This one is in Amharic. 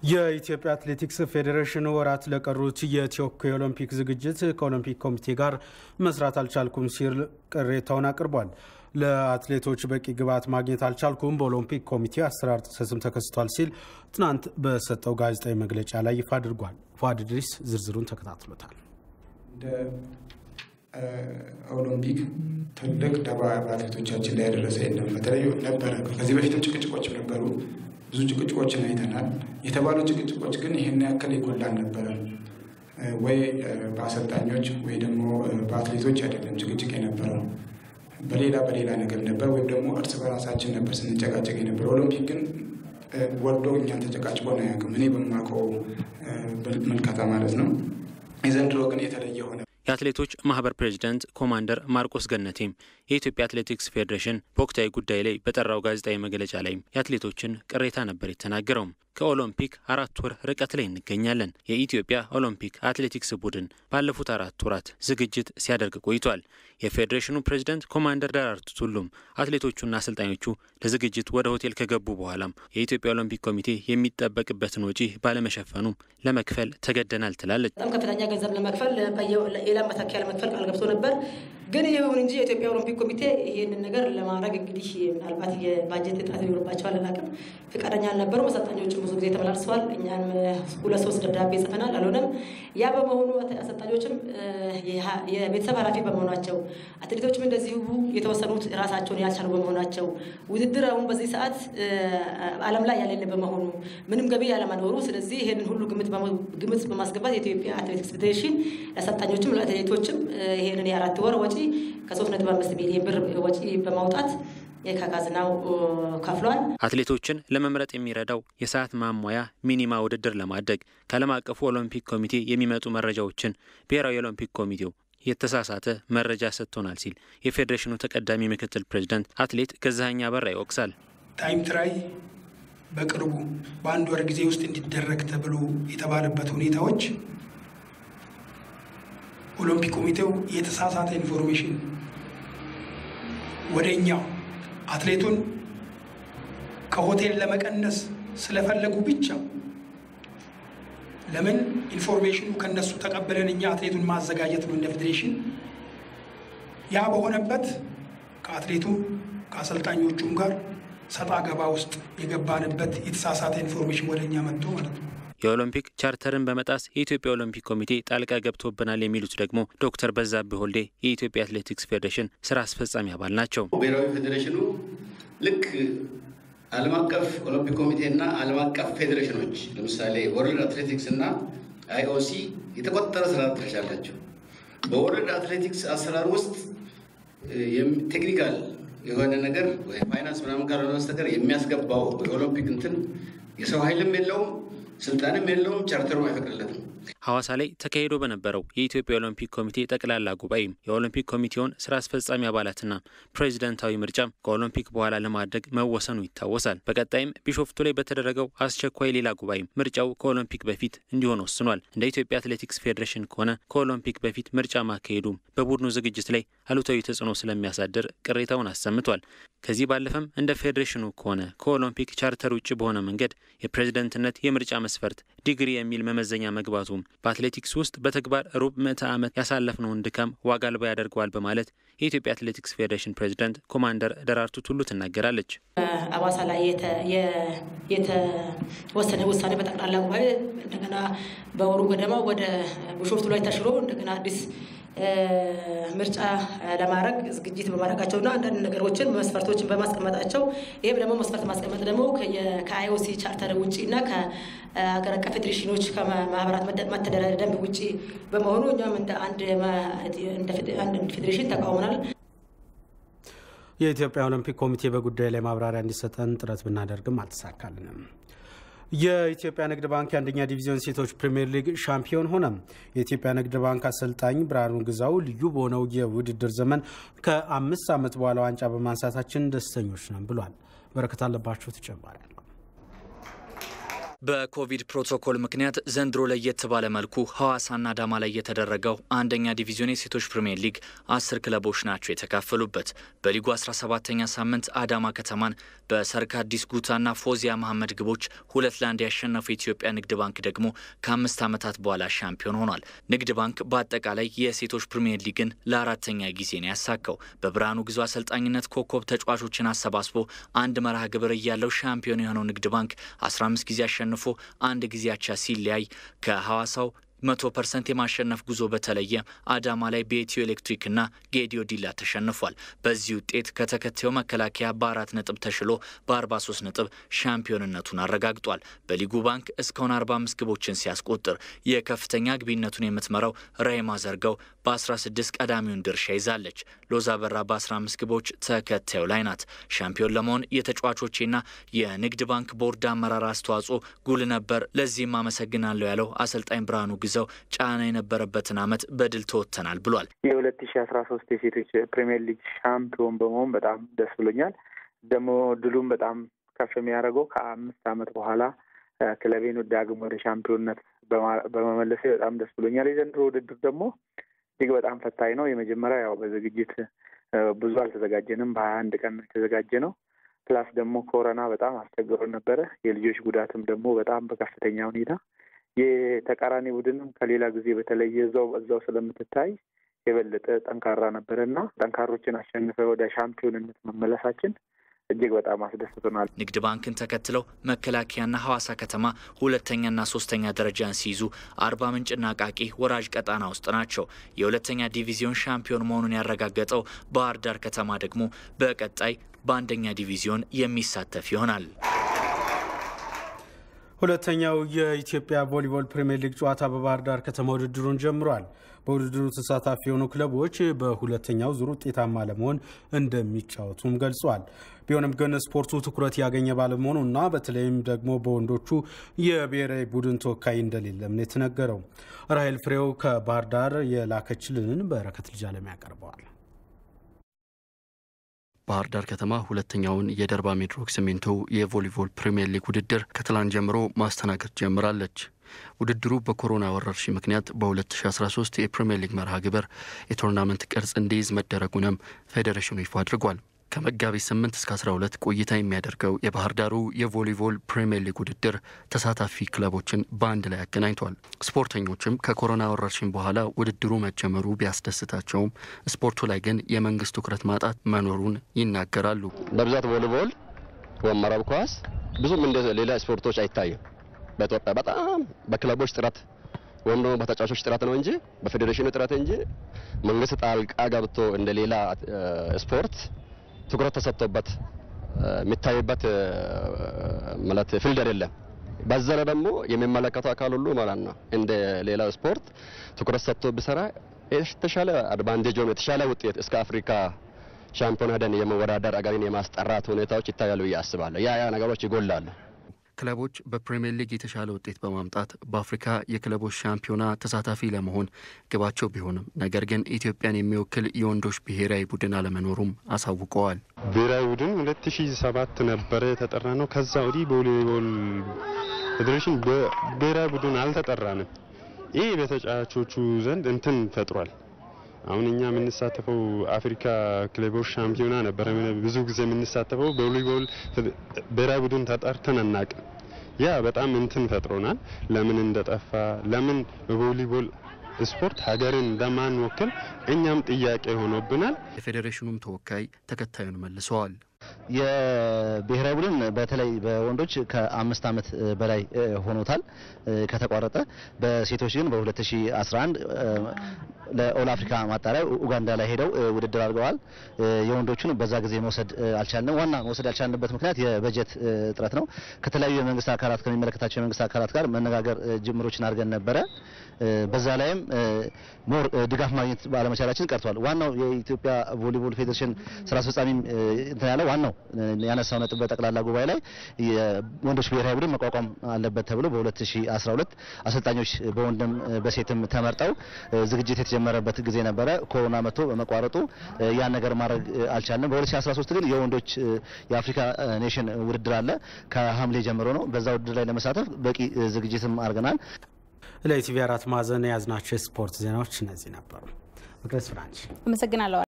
የኢትዮጵያ አትሌቲክስ ፌዴሬሽን ወራት ለቀሩት የቶኪዮ ኦሎምፒክ ዝግጅት ከኦሎምፒክ ኮሚቴ ጋር መስራት አልቻልኩም ሲል ቅሬታውን አቅርቧል። ለአትሌቶች በቂ ግብዓት ማግኘት አልቻልኩም፣ በኦሎምፒክ ኮሚቴ አሰራር ጥሰትም ተከስቷል ሲል ትናንት በሰጠው ጋዜጣዊ መግለጫ ላይ ይፋ አድርጓል። ፏድ ድሪስ ዝርዝሩን ተከታትሎታል። እንደ ኦሎምፒክ ትልቅ ደባ በአትሌቶቻችን ላይ ያደረሰ የለም። በተለይ ነበረ ከዚህ በፊትም ጭቅጭቆችም ነበሩ። ብዙ ጭቅጭቆችን አይተናል። የተባሉ ጭቅጭቆች ግን ይህን ያክል የጎላ አልነበረም። ወይ በአሰልጣኞች ወይ ደግሞ በአትሌቶች አይደለም ጭቅጭቅ የነበረው በሌላ በሌላ ነገር ነበር፣ ወይም ደግሞ እርስ በራሳችን ነበር ስንጨቃጨቅ የነበረ። ኦሎምፒክ ግን ወርዶ እኛን ተጨቃጭቆን አያውቅም፣ እኔ በማውቀው ምልከታ ማለት ነው። የዘንድሮ ግን የተለየ ሆነ። የአትሌቶች ማህበር ፕሬዚዳንት ኮማንደር ማርቆስ ገነቴም የኢትዮጵያ አትሌቲክስ ፌዴሬሽን በወቅታዊ ጉዳይ ላይ በጠራው ጋዜጣዊ መግለጫ ላይም የአትሌቶችን ቅሬታ ነበር የተናገረውም። ከኦሎምፒክ አራት ወር ርቀት ላይ እንገኛለን። የኢትዮጵያ ኦሎምፒክ አትሌቲክስ ቡድን ባለፉት አራት ወራት ዝግጅት ሲያደርግ ቆይቷል። የፌዴሬሽኑ ፕሬዚዳንት ኮማንደር ደራርቱ ቱሉም አትሌቶቹና አሰልጣኞቹ ለዝግጅት ወደ ሆቴል ከገቡ በኋላም የኢትዮጵያ ኦሎምፒክ ኮሚቴ የሚጠበቅበትን ወጪ ባለመሸፈኑ ለመክፈል ተገደናል ትላለች። በጣም ከፍተኛ ገንዘብ ለመክፈል ሌላ መተኪያ ለመክፈል ቃል ገብቶ ነበር። ግን ይሁን እንጂ የኢትዮጵያ ኦሎምፒክ ኮሚቴ ይህንን ነገር ለማድረግ እንግዲህ ምናልባት የባጀት እጥረት ሊኖርባቸዋል አላውቅም፣ ፈቃደኛ አልነበሩም። አሰልጣኞችም ብዙ ጊዜ ተመላልሰዋል። እኛም ሁለት ሶስት ደብዳቤ ጽፈናል፣ አልሆነም። ያ በመሆኑ አሰልጣኞችም የቤተሰብ ኃላፊ በመሆናቸው አትሌቶችም እንደዚሁ የተወሰኑት ራሳቸውን ያልቻሉ በመሆናቸው ውድድር አሁን በዚህ ሰዓት ዓለም ላይ ያሌለ በመሆኑ ምንም ገቢ ያለመኖሩ፣ ስለዚህ ይህንን ሁሉ ግምት በማስገባት የኢትዮጵያ አትሌቲክስ ፌዴሬሽን ለአሰልጣኞችም ለአትሌቶችም ይህንን የአራት ወር ወጪ ከሶስት ነጥብ አምስት ሚሊዮን ብር ወጪ በማውጣት ከካዝናው ከፍሏል። አትሌቶችን ለመምረጥ የሚረዳው የሰዓት ማሟያ ሚኒማ ውድድር ለማድረግ ከዓለም አቀፉ ኦሎምፒክ ኮሚቴ የሚመጡ መረጃዎችን ብሔራዊ የኦሎምፒክ ኮሚቴው የተሳሳተ መረጃ ሰጥቶናል ሲል የፌዴሬሽኑ ተቀዳሚ ምክትል ፕሬዚዳንት አትሌት ገዛኸኝ አበራ ይወቅሳል። ታይም ትራይ በቅርቡ በአንድ ወር ጊዜ ውስጥ እንዲደረግ ተብሎ የተባለበት ሁኔታዎች ኦሎምፒክ ኮሚቴው የተሳሳተ ኢንፎርሜሽን ወደ እኛ አትሌቱን ከሆቴል ለመቀነስ ስለፈለጉ ብቻ ለምን ኢንፎርሜሽኑ ከነሱ ተቀብለን እኛ አትሌቱን ማዘጋጀት ነው እንደ ፌዴሬሽን። ያ በሆነበት ከአትሌቱም ከአሰልጣኞቹም ጋር ሰጣ ገባ ውስጥ የገባንበት የተሳሳተ ኢንፎርሜሽን ወደ እኛ መጥቶ ማለት ነው። የኦሎምፒክ ቻርተርን በመጣስ የኢትዮጵያ ኦሎምፒክ ኮሚቴ ጣልቃ ገብቶብናል የሚሉት ደግሞ ዶክተር በዛብህ ወልዴ የኢትዮጵያ አትሌቲክስ ፌዴሬሽን ስራ አስፈጻሚ አባል ናቸው። ብሔራዊ ፌዴሬሽኑ ልክ ዓለም አቀፍ ኦሎምፒክ ኮሚቴና ዓለም አቀፍ ፌዴሬሽኖች ለምሳሌ ወርልድ አትሌቲክስ እና አይኦሲ የተቆጠረ ስራ ድርሻ አላቸው። በወርልድ አትሌቲክስ አሰራር ውስጥ ቴክኒካል የሆነ ነገር ፋይናንስ ምናምን ካልሆነ በስተቀር የሚያስገባው የኦሎምፒክ እንትን የሰው ኃይልም የለውም ስልጣንም የለውም። ቻርተሩም አይፈቅድለትም። ሐዋሳ ላይ ተካሂዶ በነበረው የኢትዮጵያ ኦሎምፒክ ኮሚቴ ጠቅላላ ጉባኤም የኦሎምፒክ ኮሚቴውን ስራ አስፈጻሚ አባላትና ፕሬዚደንታዊ ምርጫም ከኦሎምፒክ በኋላ ለማድረግ መወሰኑ ይታወሳል። በቀጣይም ቢሾፍቱ ላይ በተደረገው አስቸኳይ ሌላ ጉባኤም ምርጫው ከኦሎምፒክ በፊት እንዲሆን ወስኗል። እንደ ኢትዮጵያ አትሌቲክስ ፌዴሬሽን ከሆነ ከኦሎምፒክ በፊት ምርጫ ማካሄዱ በቡድኑ ዝግጅት ላይ አሉታዊ ተጽዕኖ ስለሚያሳድር ቅሬታውን አሰምቷል። ከዚህ ባለፈም እንደ ፌዴሬሽኑ ከሆነ ከኦሎምፒክ ቻርተር ውጭ በሆነ መንገድ የፕሬዝደንትነት የምርጫ መስፈርት ዲግሪ የሚል መመዘኛ መግባቱም በአትሌቲክስ ውስጥ በተግባር ሩብ ምዕተ ዓመት ያሳለፍነውን ድካም ዋጋ አልባ ያደርገዋል በማለት የኢትዮጵያ አትሌቲክስ ፌዴሬሽን ፕሬዚዳንት ኮማንደር ደራርቱ ቱሉ ትናገራለች። አዋሳ ላይ የተወሰነ ውሳኔ በጠቅላላ ጉባኤ እንደገና በወሩ ገደማ ወደ ቢሾፍቱ ላይ ተሽሮ እንደገና አዲስ ምርጫ ለማድረግ ዝግጅት በማድረጋቸውና አንዳንድ ነገሮችን መስፈርቶችን በማስቀመጣቸው ይህም ደግሞ መስፈርት ማስቀመጥ ደግሞ ከአይኦሲ ቻርተር ውጭ እና ከሀገር አቀፍ ፌዴሬሽኖች ከማህበራት መተዳደሪያ ደንብ ውጭ በመሆኑ እኛም እንደ አንድ ፌዴሬሽን ተቃውመናል። የኢትዮጵያ ኦሎምፒክ ኮሚቴ በጉዳዩ ላይ ማብራሪያ እንዲሰጠን ጥረት ብናደርግም አልተሳካልንም። የኢትዮጵያ ንግድ ባንክ የአንደኛ ዲቪዚዮን ሴቶች ፕሪምየር ሊግ ሻምፒዮን ሆነ። የኢትዮጵያ ንግድ ባንክ አሰልጣኝ ብርሃኑ ግዛው ልዩ በሆነው የውድድር ዘመን ከአምስት ዓመት በኋላ ዋንጫ በማንሳታችን ደስተኞች ነን ብሏል። በረከት አለባቸው ተጨማሪ በኮቪድ ፕሮቶኮል ምክንያት ዘንድሮ ለየት ባለ መልኩ ሐዋሳና አዳማ ላይ የተደረገው አንደኛ ዲቪዚዮን የሴቶች ፕሪምየር ሊግ አስር ክለቦች ናቸው የተካፈሉበት። በሊጉ 17ተኛ ሳምንት አዳማ ከተማን በሰርክ አዲስ ጉታና ፎዚያ መሐመድ ግቦች ሁለት ለአንድ ያሸነፈው የኢትዮጵያ ንግድ ባንክ ደግሞ ከአምስት ዓመታት በኋላ ሻምፒዮን ሆኗል። ንግድ ባንክ በአጠቃላይ የሴቶች ፕሪምየር ሊግን ለአራተኛ ጊዜ ነው ያሳካው። በብርሃኑ ግዙ አሰልጣኝነት ኮከብ ተጫዋቾችን አሰባስቦ አንድ መርሃ ግብር እያለው ሻምፒዮን የሆነው ንግድ ባንክ 15 ጊዜ አሸንፎ አንድ ጊዜ አቻ ሲለያይ ከሐዋሳው መቶ ፐርሰንት የማሸነፍ ጉዞ በተለየ አዳማ ላይ በኢትዮ ኤሌክትሪክና ጌዲዮ ዲላ ተሸንፏል። በዚህ ውጤት ከተከታዩ መከላከያ በአራት ነጥብ ተሽሎ በ43 ነጥብ ሻምፒዮንነቱን አረጋግጧል። በሊጉ ባንክ እስካሁን 45 ግቦችን ሲያስቆጥር የከፍተኛ ግቢነቱን የምትመራው ራይማ ዘርጋው በ16 ቀዳሚውን ድርሻ ይዛለች። ሎዛ በራ በ15 ግቦች ተከታዩ ላይ ናት። ሻምፒዮን ለመሆን የተጫዋቾቼና የንግድ ባንክ ቦርድ አመራር አስተዋጽኦ ጉል ነበር። ለዚህም አመሰግናለሁ ያለው አሰልጣኝ ብርሃኑ ግዘው ጫና የነበረበትን ዓመት በድል ተወጥተናል ብሏል። የሁለት ሺ አስራ ሶስት የሴቶች ፕሪሚየር ሊግ ሻምፒዮን በመሆን በጣም ደስ ብሎኛል። ደግሞ ድሉም በጣም ከፍ የሚያደርገው ከአምስት ዓመት በኋላ ክለቤን ዳግም ወደ ሻምፒዮንነት በመመለሴ በጣም ደስ ብሎኛል። የዘንድሮ ውድድር ደግሞ እጅግ በጣም ፈታኝ ነው። የመጀመሪያ ያው በዝግጅት ብዙ አልተዘጋጀንም። በሀያ አንድ ቀን የተዘጋጀ ነው። ፕላስ ደግሞ ኮሮና በጣም አስቸግሮ ነበረ። የልጆች ጉዳትም ደግሞ በጣም በከፍተኛ ሁኔታ የተቃራኒ ቡድንም ከሌላ ጊዜ በተለየ እዛው እዛው ስለምትታይ የበለጠ ጠንካራ ነበረ እና ጠንካሮችን አሸንፈ ወደ ሻምፒዮንነት መመለሳችን እጅግ በጣም አስደስቶናል። ንግድ ባንክን ተከትለው መከላከያና ሐዋሳ ከተማ ሁለተኛና ሶስተኛ ደረጃን ሲይዙ አርባ ምንጭና አቃቂ ወራጅ ቀጣና ውስጥ ናቸው። የሁለተኛ ዲቪዚዮን ሻምፒዮን መሆኑን ያረጋገጠው ባህር ዳር ከተማ ደግሞ በቀጣይ በአንደኛ ዲቪዚዮን የሚሳተፍ ይሆናል። ሁለተኛው የኢትዮጵያ ቮሊቦል ፕሪምየር ሊግ ጨዋታ በባህር ዳር ከተማ ውድድሩን ጀምሯል። በውድድሩ ተሳታፊ የሆኑ ክለቦች በሁለተኛው ዙር ውጤታማ ለመሆን እንደሚጫወቱም ገልጿል። ቢሆንም ግን ስፖርቱ ትኩረት ያገኘ ባለመሆኑ እና በተለይም ደግሞ በወንዶቹ የብሔራዊ ቡድን ተወካይ እንደሌለም ነው የተነገረው። ራሄል ፍሬው ከባህር ዳር የላከችልንን በረከት ልጅ አለም ያቀርበዋል። ባህር ዳር ከተማ ሁለተኛውን የደርባ ሚድሮክ ሲሚንቶ የቮሊቦል ፕሪምየር ሊግ ውድድር ከትላንት ጀምሮ ማስተናገድ ጀምራለች። ውድድሩ በኮሮና ወረርሽኝ ምክንያት በ2013 የፕሪምየር ሊግ መርሃ ግብር የቶርናመንት ቅርጽ እንዲይዝ መደረጉንም ፌዴሬሽኑ ይፋ አድርጓል። ከመጋቢት 8 እስከ 12 ቆይታ የሚያደርገው የባህር ዳሩ የቮሊቦል ፕሪምየር ሊግ ውድድር ተሳታፊ ክለቦችን በአንድ ላይ አገናኝቷል። ስፖርተኞችም ከኮሮና ወረርሽኝ በኋላ ውድድሩ መጀመሩ ቢያስደስታቸውም ስፖርቱ ላይ ግን የመንግስት ትኩረት ማጣት መኖሩን ይናገራሉ። በብዛት ቮሊቦል ወይም መረብ ኳስ ብዙም እንደ ሌላ ስፖርቶች አይታይም። በኢትዮጵያ በጣም በክለቦች ጥረት ወይም ደግሞ በተጫዋቾች ጥረት ነው እንጂ በፌዴሬሽኑ ጥረት እንጂ መንግስት ጣልቃ ገብቶ እንደ ሌላ ስፖርት ትኩረት ተሰጥቶበት የሚታይበት ማለት ፊልድ አይደለም። በዛ ላይ ደግሞ የሚመለከተው አካል ሁሉ ማለት ነው እንደ ሌላው ስፖርት ትኩረት ሰጥቶ ቢሰራ የተሻለ አድቫንቴጅ ወይም የተሻለ ውጤት እስከ አፍሪካ ሻምፒዮን ሄደን የመወዳደር አገርን የማስጠራት ሁኔታዎች ይታያሉ ብዬ አስባለሁ። ያ ያ ነገሮች ይጎላሉ። ክለቦች በፕሪምየር ሊግ የተሻለ ውጤት በማምጣት በአፍሪካ የክለቦች ሻምፒዮና ተሳታፊ ለመሆን ግባቸው ቢሆንም ነገር ግን ኢትዮጵያን የሚወክል የወንዶች ብሔራዊ ቡድን አለመኖሩም አሳውቀዋል። ብሔራዊ ቡድን ሁለት ሺ ሰባት ነበረ የተጠራ ነው። ከዛ ወዲህ በቮሊቦል ፌዴሬሽን ብሔራዊ ቡድን አልተጠራንም። ይህ በተጫዋቾቹ ዘንድ እንትን ፈጥሯል። አሁን እኛ የምንሳተፈው አፍሪካ ክለቦች ሻምፒዮና ነበረ ብዙ ጊዜ የምንሳተፈው በቮሊቦል ብሔራዊ ቡድን ተጠርተን አናቅም። ያ በጣም እንትን ፈጥሮናል። ለምን እንደጠፋ ለምን በቮሊቦል ስፖርት ሀገርን እንደማንወክል እኛም ጥያቄ ሆኖብናል። የፌዴሬሽኑም ተወካይ ተከታዩን መልሰዋል። የብሔራዊ ቡድን በተለይ በወንዶች ከአምስት ዓመት በላይ ሆኖታል ከተቋረጠ። በሴቶች ግን በ2011 ለኦል አፍሪካ ማጣሪያ ኡጋንዳ ላይ ሄደው ውድድር አድርገዋል። የወንዶቹን በዛ ጊዜ መውሰድ አልቻልንም። ዋና መውሰድ ያልቻልንበት ምክንያት የበጀት እጥረት ነው። ከተለያዩ የመንግስት አካላት ከሚመለከታቸው የመንግስት አካላት ጋር መነጋገር ጅምሮችን አድርገን ነበረ። በዛ ላይም ሞር ድጋፍ ማግኘት ባለመቻላችን ቀርቷል። ዋናው የኢትዮጵያ ቮሊቦል ፌዴሬሽን ስራ አስፈጻሚም እንትን ያለው ዋናው ያነሳው ነጥብ በጠቅላላ ጉባኤ ላይ የወንዶች ብሔራዊ ቡድን መቋቋም አለበት ተብሎ በ2012 አሰልጣኞች በወንድም በሴትም ተመርጠው ዝግጅት የተጀመረበት ጊዜ ነበረ። ኮሮና መጥቶ በመቋረጡ ያን ነገር ማድረግ አልቻለም። በ2013 ግን የወንዶች የአፍሪካ ኔሽን ውድድር አለ ከሐምሌ ጀምሮ ነው። በዛ ውድድር ላይ ለመሳተፍ በቂ ዝግጅትም አድርገናል። ለኢቲቪ አራት ማዕዘን የያዝናቸው የስፖርት ዜናዎች እነዚህ ነበሩ። መቅደስ ፍራንች አመሰግናለሁ።